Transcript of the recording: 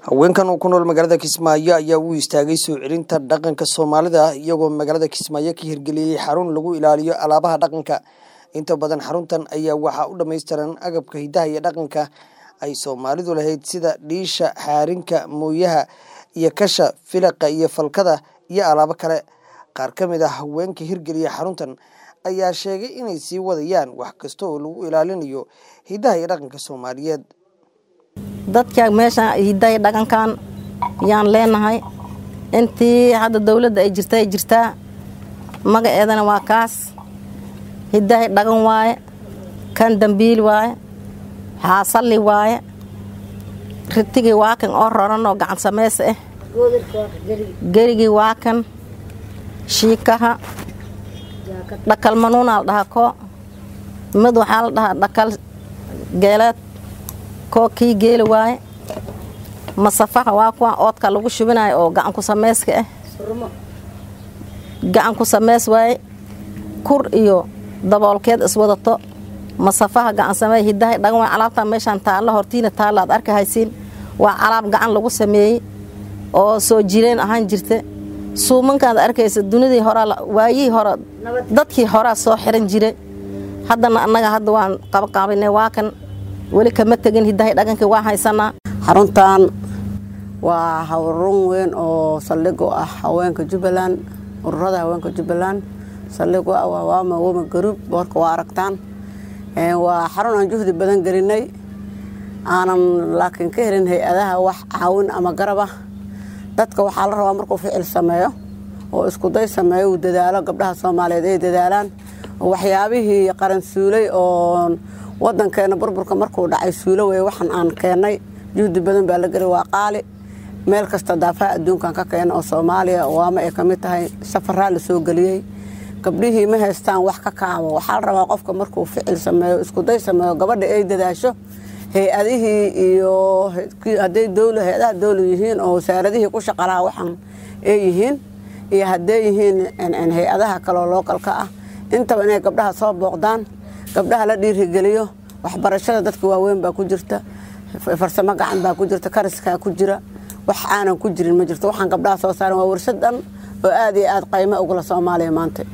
haweenkan oo ku nool magaalada kismaayo ayaa u istaagay soo celinta dhaqanka soomaalida iyagoo magaalada kismaayo ka hirgeliyey xarun lagu ilaaliyo alaabaha dhaqanka inta badan xaruntan ayaa waxaa u dhammaystiran agabka hidaha iyo dhaqanka ay soomaalidu lahayd sida dhiisha xaarinka mooyaha iyo kasha filaqa iyo falkada iyo alaabo kale qaar ka mid ah haweenka hirgeliya xaruntan ayaa sheegay inay sii wadayaan wax kasta oo lagu ilaalinayo hidaha iyo dhaqanka soomaaliyeed dadka meesha hidahay dhaqankan yaan leenahay intii hadda dowladda ay jirta ay jirtaa magaceedana waa kaas hidahay dhaqan waaye kan dambiil waaye xaasalli waaye ritigii waa kan oo roran oo gacan samays ah gerigii waa kan shiikaha dhakal manuunaa la dhahaa koo mid waxaa la dhahaa dhakal geeleed koo kii geeli waaye masafaha waa kuwa oodka lagu shubinayo oo gacanku samayska ah gacanku samays waaye kur iyo daboolkeed iswadato masafaha gacan samey hidahay dhagan waay alaabtaa meeshaan taalla hortiina taalla aad arka haysiin waa alaab gacan lagu sameeyey oo soo jireen ahaan jirta suumankaad arkaysa dunidii horaa waayihii hore dadkii horaa soo xiran jiray haddana annaga hadda waan qabaqaabinay waa kan weli kama tegin hidahay dhaqankii waa haysanaa xaruntan waa xarun weyn oo saldhig u ah haweenka jubbaland ururada haweenka jubbaland saldhig u ah waa waama woma garuub boorka waa aragtaan waa xarun aan juhdi badan gelinay aanan laakiin ka helin hay-adaha wax caawin ama garab ah dadka waxaa la rabaa markuu ficil sameeyo oo iskuday sameeyo uu dadaalo gabdhaha soomaaliyeed ay dadaalaan waxyaabihii qaran suulay oo wadankeena burburka markuu dhacay suulo wey waxaan aan keennay juhdi badan baa la geli waa qaali meel kasta daafaha adduunkan ka keena oo soomaaliya waama ay ka mid tahay safaraa la soo geliyey gabdhihii ma haystaan wax ka kaabo waxaa la rabaa qofka markuu ficil sameeyo iskuday sameeyo gabadha ay dadaasho hay-adihii iyo hadday dowla hay-adaha dowla yihiin oo wasaaradihii ku shaqalaha waxaan ay yihiin iyo hadday yihiin hay-adaha kaloo lookalka ah intaba inay gabdhaha soo booqdaan gabdhaha la dhiirigeliyo waxbarashada dadka waaweyn baa ku jirta farsamo gacan baa ku jirta kariskaa ku jira wax aanan ku jirin ma jirto waxaan gabdhaha soo saaran waa warshad dhan oo aad iyo aad qaymo ugula soomaaliya maanta